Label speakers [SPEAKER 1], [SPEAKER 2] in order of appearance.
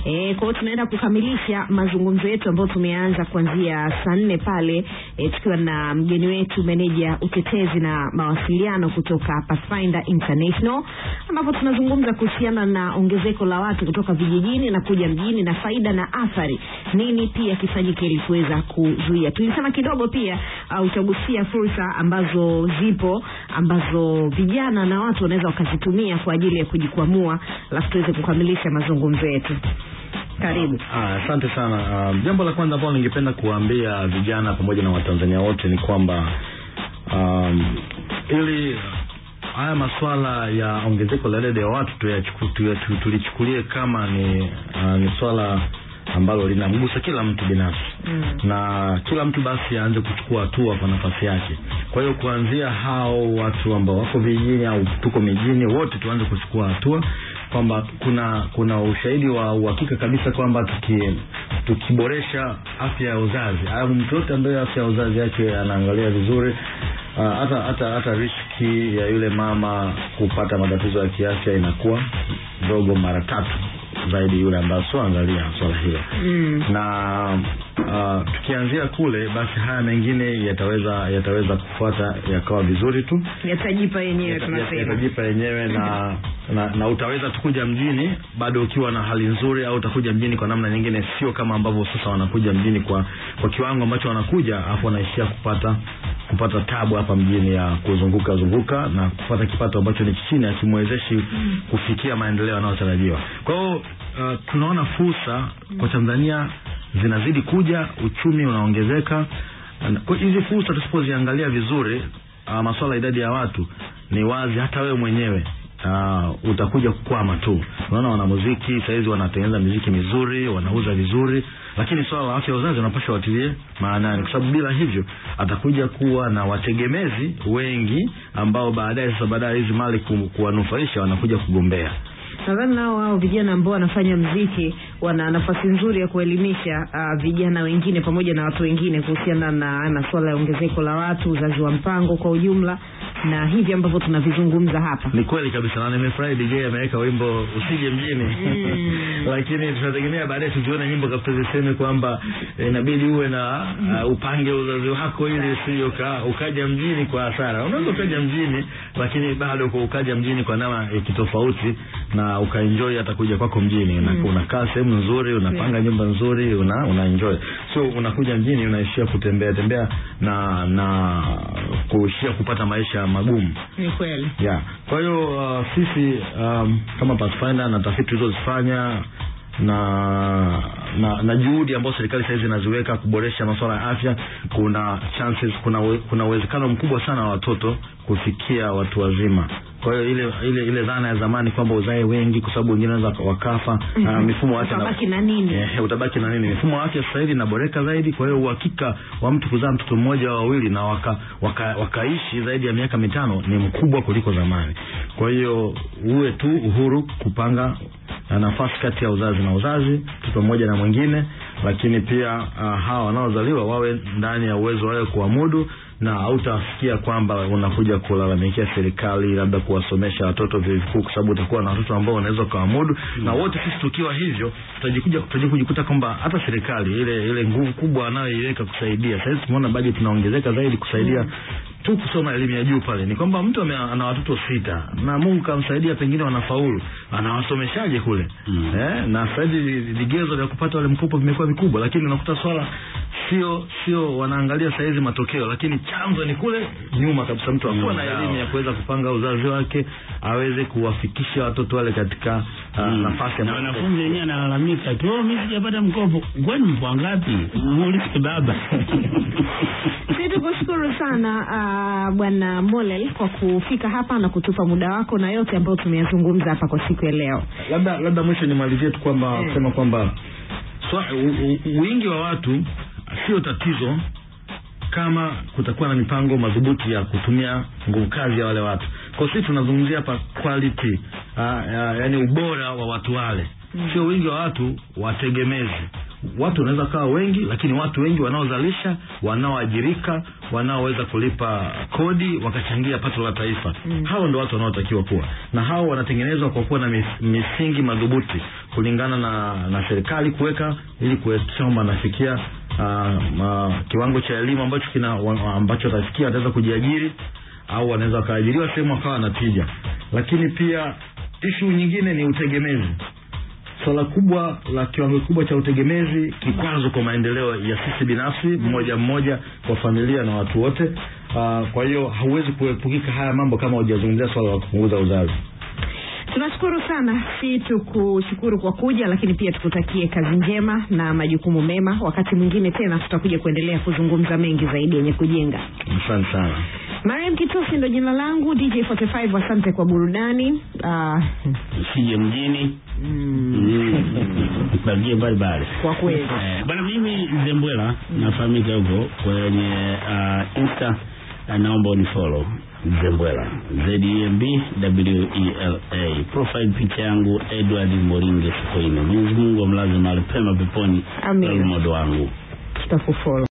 [SPEAKER 1] E, kwa hiyo tunaenda kukamilisha mazungumzo yetu ambayo tumeanza kuanzia saa nne pale e, tukiwa na mgeni wetu meneja utetezi na mawasiliano kutoka Pathfinder International ambapo tunazungumza kuhusiana na ongezeko la watu kutoka vijijini na kuja mjini na faida na athari, nini pia kifanyike ili kuweza kuzuia. Tulisema kidogo pia uh, utagusia fursa ambazo zipo ambazo vijana na watu wanaweza wakazitumia kwa ajili ya kujikwamua, alafu tuweze kukamilisha mazungumzo yetu. Karibu.
[SPEAKER 2] Ah, Asante sana. Um, jambo la kwanza ambalo ningependa kuwaambia vijana pamoja na Watanzania wote ni kwamba um, ili haya masuala ya ongezeko la idadi ya watu tuyachuku- tuya- tu- tulichukulie kama ni uh, ni swala ambalo linamgusa kila mtu binafsi
[SPEAKER 1] Mm.
[SPEAKER 2] na kila mtu basi aanze kuchukua hatua kwa nafasi yake. Kwa hiyo kuanzia hao watu ambao wako vijijini au tuko mijini, wote tuanze kuchukua hatua kwamba kuna kuna ushahidi wa uhakika kabisa kwamba tuki tukiboresha afya ya uzazi au mtu yote ambaye afya ya uzazi yake anaangalia vizuri ah, hata hata hata riski ya yule mama kupata matatizo ya kiafya inakuwa ndogo mara tatu zaidi yule ambaye sioangalia swala hilo
[SPEAKER 1] Mm.
[SPEAKER 2] na uh, tukianzia kule basi haya mengine yataweza yataweza kufuata yakawa vizuri tu
[SPEAKER 1] Yatajipa yenyewe
[SPEAKER 2] Yata-
[SPEAKER 1] tunasema.
[SPEAKER 2] yatajipa yenyewe na, na na utaweza tu kuja mjini bado ukiwa na hali nzuri au utakuja mjini kwa namna nyingine sio kama ambavyo sasa wanakuja mjini kwa kwa kiwango ambacho wanakuja afu wanaishia kupata kupata tabu hapa mjini ya kuzunguka zunguka na kupata kipato ambacho ni chini akimwezeshi kufikia maendeleo yanayotarajiwa kwa hiyo uh, tunaona fursa kwa Tanzania zinazidi kuja uchumi unaongezeka Na kwa hizi fursa tusipoziangalia vizuri uh, masuala ya idadi ya watu ni wazi hata wewe mwenyewe uh, utakuja kukwama tu unaona wanamuziki sahizi wanatengeneza miziki mizuri wanauza vizuri lakini swala la afya ya uzazi wanapasha watilie maanani kwa sababu bila hivyo atakuja kuwa na wategemezi wengi ambao baadaye sasa baadaye hizi mali ku, kuwanufaisha wanakuja kugombea
[SPEAKER 1] nadhani nao hao vijana ambao wanafanya mziki wana nafasi nzuri ya kuelimisha uh, vijana wengine pamoja na watu wengine kuhusiana na masuala ya ongezeko la watu, uzazi wa mpango kwa ujumla na hivi ambavyo tunavizungumza hapa.
[SPEAKER 2] ni kweli kabisa na nimefurahi DJ ameweka wimbo usije mjini
[SPEAKER 1] Mm.
[SPEAKER 2] lakini tunategemea baadaye tuzione nyimbo kabisa ziseme kwamba eh, inabidi uwe na uh, upange uzazi wako ili usije uka, ukaja mjini kwa hasara unaweza ukaja mjini lakini bado kwa ukaja mjini kwa namna ya kitofauti na ukaenjoy hata kuja kwako mjini mm. unakaa sehemu nzuri unapanga nyumba nzuri una, una enjoy so unakuja mjini unaishia kutembea tembea na na kuishia kupata maisha magumu
[SPEAKER 1] Ni kweli.
[SPEAKER 2] yeah. Kwa hiyo uh, sisi um, kama Pathfinder na tafiti tulizozifanya na na, na juhudi ambazo serikali sasa hizi inaziweka kuboresha masuala ya afya, kuna chances, kuna uwe- kuna uwezekano mkubwa sana wa watoto kufikia watu wazima. Kwa hiyo ile ile ile dhana ya zamani kwamba uzae wengi kwa sababu wengine wanaweza wakafa,
[SPEAKER 1] Mhm.
[SPEAKER 2] uh, mifumo ya afya na-
[SPEAKER 1] Utabaki na nini?
[SPEAKER 2] Eh, utabaki na nini? Mifumo ya afya sasa hivi inaboreka zaidi, kwa hiyo uhakika wa mtu kuzaa mtoto mmoja au wawili na waka, waka, wakaishi zaidi ya miaka mitano ni mkubwa kuliko zamani. Kwa hiyo uwe tu uhuru kupanga na nafasi kati ya uzazi na uzazi, mtoto mmoja na mwingine, lakini pia uh, hawa wanaozaliwa wawe ndani ya uwezo wao kuamudu na hautasikia kwamba unakuja kulalamikia serikali labda kuwasomesha watoto vyuo vikuu kwa sababu utakuwa na watoto ambao unaweza ukaamudu na wote sisi tukiwa hivyo tutajikuja tutaji kujikuta kwamba hata serikali ile ile nguvu kubwa anayoiweka kusaidia sasa tumeona bajeti inaongezeka zaidi kusaidia tu kusoma elimu ya juu pale ni kwamba mtu ame- ana watoto sita na Mungu kamsaidia pengine wanafaulu anawasomeshaje kule
[SPEAKER 3] Mm.
[SPEAKER 2] eh, na sasa hivi vigezo vya kupata wale mkopo vimekuwa vikubwa lakini unakuta swala sio sio wanaangalia saizi matokeo lakini chanzo ni kule nyuma kabisa mtu akuwa na
[SPEAKER 3] Mm,
[SPEAKER 2] elimu
[SPEAKER 3] sawa.
[SPEAKER 2] ya kuweza kupanga uzazi wake aweze kuwafikisha watoto wale katika uh,
[SPEAKER 3] Mm.
[SPEAKER 2] nafasi
[SPEAKER 3] na
[SPEAKER 2] ambayo-
[SPEAKER 3] wanafunzi wenyewe analalamika tu "Oh, mimi sijapata mkopo kwani mpo ngapi muulize baba
[SPEAKER 1] Sisi tukushukuru sana uh, bwana Molel kwa kufika hapa na kutupa muda wako na yote ambayo tumeyazungumza hapa kwa siku ya leo.
[SPEAKER 2] labda labda mwisho nimalizie tu kwamba
[SPEAKER 1] Eh.
[SPEAKER 2] kusema kwamba swa, u, u, wingi wa watu sio tatizo kama kutakuwa na mipango madhubuti ya kutumia nguvu kazi ya wale watu kwa sisi tunazungumzia hapa quality uh, uh, yani ubora wa watu wale
[SPEAKER 1] Mm.
[SPEAKER 2] sio wingi wa watu wategemezi watu wanaweza kawa wengi lakini watu wengi wanaozalisha wanaoajirika wanaoweza kulipa kodi wakachangia pato la taifa mm. hao ndo watu wanaotakiwa kuwa na hao wanatengenezwa kwa kuwa na mis, misingi madhubuti kulingana na na serikali kuweka ili kuhakikisha kwamba anafikia uh, uh, kiwango cha elimu ambacho kina wa- ambacho atafikia ataweza kujiajiri au wanaweza wakaajiriwa sehemu wakawa na tija lakini pia ishu nyingine ni utegemezi swala kubwa la kiwango kikubwa cha utegemezi kikwazo kwa maendeleo ya sisi binafsi mmoja mmoja kwa familia na watu wote uh, kwa hiyo hauwezi kuepukika haya mambo kama hujazungumzia swala la kupunguza uzazi
[SPEAKER 1] tunashukuru sana si tukushukuru kwa kuja lakini pia tukutakie kazi njema na majukumu mema wakati mwingine tena tutakuja kuendelea kuzungumza mengi zaidi yenye kujenga
[SPEAKER 2] asante sana
[SPEAKER 1] mariam kitosi ndo jina langu dj 45 asante kwa burudani uh,
[SPEAKER 3] usije mjini bagie mbalimbali
[SPEAKER 1] kwa kweli
[SPEAKER 3] Eh, bwana mimi zembwela nafahamika huko kwenye uh, insta uh, naomba unifollow zembwela zemb wela profile picha yangu edward moringe sokoine mwenyezi mungu amlaze mahali pema peponi
[SPEAKER 1] Amin.
[SPEAKER 3] modo wangu
[SPEAKER 1] tutakufolo